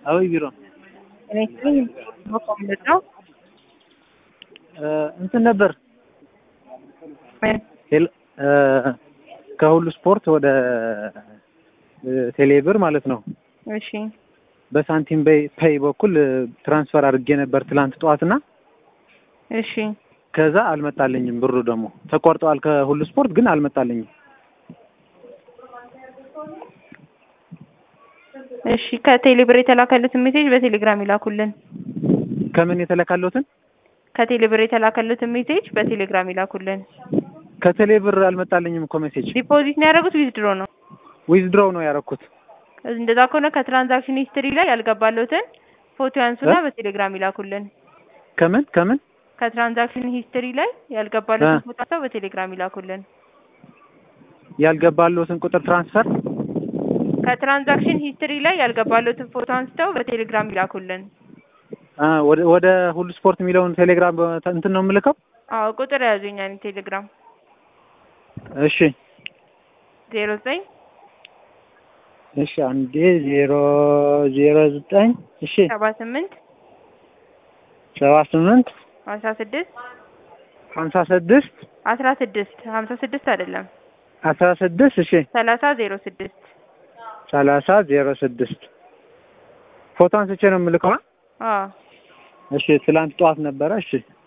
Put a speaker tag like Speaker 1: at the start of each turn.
Speaker 1: አዎ ቢሮ
Speaker 2: እኔ ስልኝ መኮምነት ነው።
Speaker 1: እንትን ነበር
Speaker 2: ምን?
Speaker 1: ቴል- እ፣ ከሁሉ ስፖርት ወደ ቴሌብር ማለት ነው
Speaker 2: እሺ
Speaker 1: በሳንቲም በይ- ፔይ በኩል እ፣ ትራንስፈር አድርጌ ነበር ትላንት ጠዋትና
Speaker 2: እሺ
Speaker 1: ከዛ አልመጣልኝም። ብሩ ደግሞ ተቆርጠዋል ከሁሉ ስፖርት ግን አልመጣልኝም።
Speaker 2: እሺ ከቴሌብር የተላከሉትን ሜሴጅ በቴሌግራም ይላኩልን።
Speaker 1: ከምን የተለካለሁትን
Speaker 2: ከቴሌብር የተላከሉትን ሜሴጅ በቴሌግራም ይላኩልን።
Speaker 1: ከቴሌብር አልመጣልኝም እኮ ሜሴጅ።
Speaker 2: ዲፖዚት ነው ያደረጉት ዊዝድሮ ነው?
Speaker 1: ዊዝድሮው ነው ያደረኩት።
Speaker 2: እንደዛ ከሆነ ከትራንዛክሽን ሂስትሪ ላይ ያልገባለሁትን ፎቶ ያንሱና በቴሌግራም ይላኩልን።
Speaker 1: ከምን ከምን
Speaker 2: ከትራንዛክሽን ሂስትሪ ላይ ያልገባለሁትን ፎቶ አንስተው በቴሌግራም ይላኩልን።
Speaker 1: ያልገባለሁትን ቁጥር ትራንስፈር
Speaker 2: ከትራንዛክሽን ሂስትሪ ላይ ያልገባለሁትን ፎቶ አንስተው በቴሌግራም ይላኩልን።
Speaker 1: አ፣ ወደ ወደ ሁሉ ስፖርት የሚለውን ቴሌግራም በ- እንትን ነው የምልከው።
Speaker 2: አዎ ቁጥር ያዙኛ ቴሌግራም
Speaker 1: እሺ
Speaker 2: ዜሮ ዘጠኝ
Speaker 1: እሺ አንዴ ዜሮ ዜሮ ዘጠኝ እሺ
Speaker 2: ሰባ ስምንት
Speaker 1: ሰባ ስምንት
Speaker 2: አስራ ስድስት
Speaker 1: ሀምሳ ስድስት
Speaker 2: አስራ ስድስት ሀምሳ ስድስት አይደለም
Speaker 1: አስራ ስድስት እሺ
Speaker 2: ሰላሳ ዜሮ ስድስት
Speaker 1: ሰላሳ ዜሮ ስድስት ፎቶ አንስቼ ነው የምልከው። አ?
Speaker 2: አዎ
Speaker 1: እሺ ትላንት ጠዋት ነበረ። እሺ